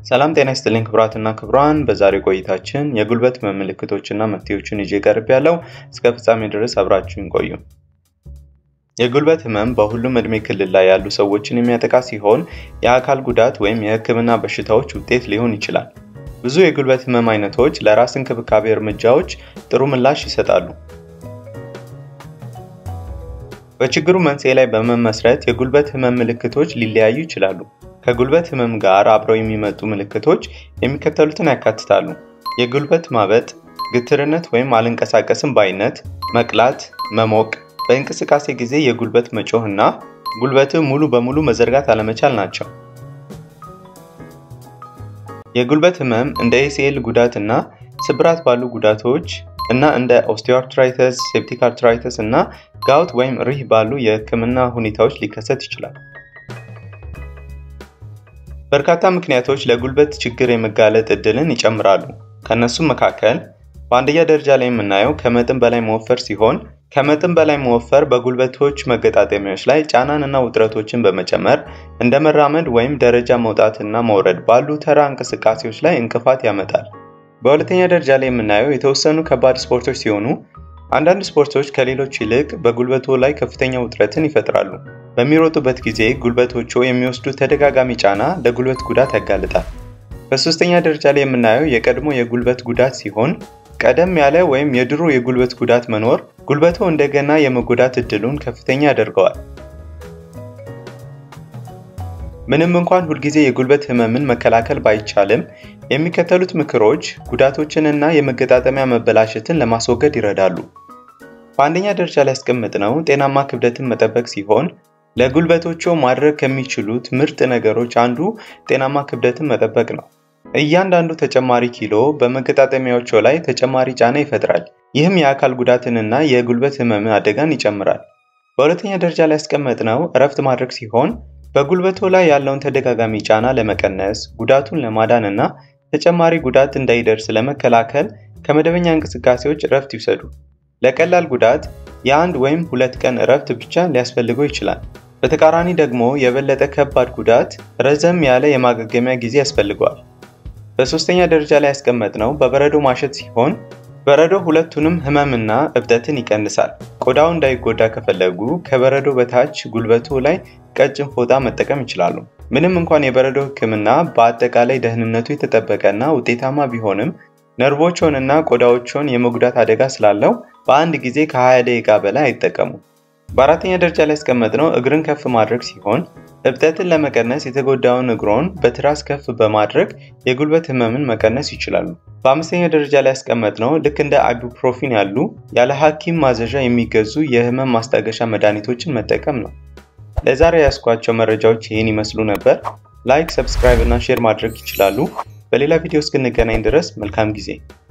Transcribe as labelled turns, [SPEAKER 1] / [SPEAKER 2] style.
[SPEAKER 1] ሰላም ጤና ይስጥልኝ ክቡራትና ክቡራን፣ በዛሬው ቆይታችን የጉልበት ህመም ምልክቶችና መፍትሄዎችን ይዤ ቀርብ ያለው እስከ ፍጻሜ ድረስ አብራችሁን ቆዩ። የጉልበት ህመም በሁሉም እድሜ ክልል ላይ ያሉ ሰዎችን የሚያጠቃ ሲሆን የአካል ጉዳት ወይም የህክምና በሽታዎች ውጤት ሊሆን ይችላል። ብዙ የጉልበት ህመም አይነቶች ለራስ እንክብካቤ እርምጃዎች ጥሩ ምላሽ ይሰጣሉ። በችግሩ መንስኤ ላይ በመመስረት የጉልበት ህመም ምልክቶች ሊለያዩ ይችላሉ። ከጉልበት ህመም ጋር አብረው የሚመጡ ምልክቶች የሚከተሉትን ያካትታሉ። የጉልበት ማበጥ፣ ግትርነት ወይም አልንቀሳቀስም ባይነት፣ መቅላት፣ መሞቅ፣ በእንቅስቃሴ ጊዜ የጉልበት መጮህ እና ጉልበትህ ሙሉ በሙሉ መዘርጋት አለመቻል ናቸው። የጉልበት ህመም እንደ ኤሲኤል ጉዳት እና ስብራት ባሉ ጉዳቶች እና እንደ ኦስቲዮአርትራይተስ፣ ሴፕቲክ አርትራይተስ እና ጋውት ወይም ሪህ ባሉ የህክምና ሁኔታዎች ሊከሰት ይችላል። በርካታ ምክንያቶች ለጉልበት ችግር የመጋለጥ እድልን ይጨምራሉ። ከእነሱም መካከል በአንደኛ ደረጃ ላይ የምናየው ከመጠን በላይ መወፈር ሲሆን ከመጠን በላይ መወፈር በጉልበቶች መገጣጠሚያዎች ላይ ጫናን እና ውጥረቶችን በመጨመር እንደ መራመድ ወይም ደረጃ መውጣት እና መውረድ ባሉ ተራ እንቅስቃሴዎች ላይ እንቅፋት ያመጣል። በሁለተኛ ደረጃ ላይ የምናየው የተወሰኑ ከባድ ስፖርቶች ሲሆኑ አንዳንድ ስፖርቶች ከሌሎች ይልቅ በጉልበቶ ላይ ከፍተኛ ውጥረትን ይፈጥራሉ። በሚሮጡበት ጊዜ ጉልበቶቹ የሚወስዱት ተደጋጋሚ ጫና ለጉልበት ጉዳት ያጋልጣል። በሶስተኛ ደረጃ ላይ የምናየው የቀድሞ የጉልበት ጉዳት ሲሆን ቀደም ያለ ወይም የድሮ የጉልበት ጉዳት መኖር ጉልበቶ እንደገና የመጎዳት እድሉን ከፍተኛ ያደርገዋል። ምንም እንኳን ሁልጊዜ የጉልበት ህመምን መከላከል ባይቻልም የሚከተሉት ምክሮች ጉዳቶችንና የመገጣጠሚያ መበላሸትን ለማስወገድ ይረዳሉ። በአንደኛ ደረጃ ላይ ያስቀመጥነው ጤናማ ክብደትን መጠበቅ ሲሆን ለጉልበቶቹ ማድረግ ከሚችሉት ምርጥ ነገሮች አንዱ ጤናማ ክብደትን መጠበቅ ነው። እያንዳንዱ ተጨማሪ ኪሎ በመገጣጠሚያዎቹ ላይ ተጨማሪ ጫና ይፈጥራል። ይህም የአካል ጉዳትንና የጉልበት ህመም አደጋን ይጨምራል። በሁለተኛ ደረጃ ላይ ያስቀመጥነው እረፍት ማድረግ ሲሆን በጉልበቶ ላይ ያለውን ተደጋጋሚ ጫና ለመቀነስ፣ ጉዳቱን ለማዳን እና ተጨማሪ ጉዳት እንዳይደርስ ለመከላከል ከመደበኛ እንቅስቃሴዎች እረፍት ይውሰዱ። ለቀላል ጉዳት የአንድ ወይም ሁለት ቀን እረፍት ብቻ ሊያስፈልገው ይችላል። በተቃራኒ ደግሞ የበለጠ ከባድ ጉዳት ረዘም ያለ የማገገሚያ ጊዜ ያስፈልገዋል። በሶስተኛ ደረጃ ላይ ያስቀመጥነው በበረዶ ማሸት ሲሆን በረዶ ሁለቱንም ህመምና እብጠትን ይቀንሳል። ቆዳው እንዳይጎዳ ከፈለጉ ከበረዶ በታች ጉልበቱ ላይ ቀጭን ፎጣ መጠቀም ይችላሉ። ምንም እንኳን የበረዶ ህክምና በአጠቃላይ ደህንነቱ የተጠበቀና ውጤታማ ቢሆንም ነርቮችንና ቆዳዎችን የመጉዳት አደጋ ስላለው በአንድ ጊዜ ከ20 ደቂቃ በላይ አይጠቀሙ። በአራተኛ ደረጃ ላይ ያስቀመጥነው እግርን ከፍ ማድረግ ሲሆን እብጠትን ለመቀነስ የተጎዳውን እግሮን በትራስ ከፍ በማድረግ የጉልበት ህመምን መቀነስ ይችላሉ። በአምስተኛ ደረጃ ላይ ያስቀመጥነው ልክ እንደ አይቡፕሮፊን ያሉ ያለ ሐኪም ማዘዣ የሚገዙ የህመም ማስታገሻ መድኃኒቶችን መጠቀም ነው። ለዛሬ ያስኳቸው መረጃዎች ይህን ይመስሉ ነበር። ላይክ፣ ሰብስክራይብ እና ሼር ማድረግ ይችላሉ። በሌላ ቪዲዮ እስክንገናኝ ድረስ መልካም ጊዜ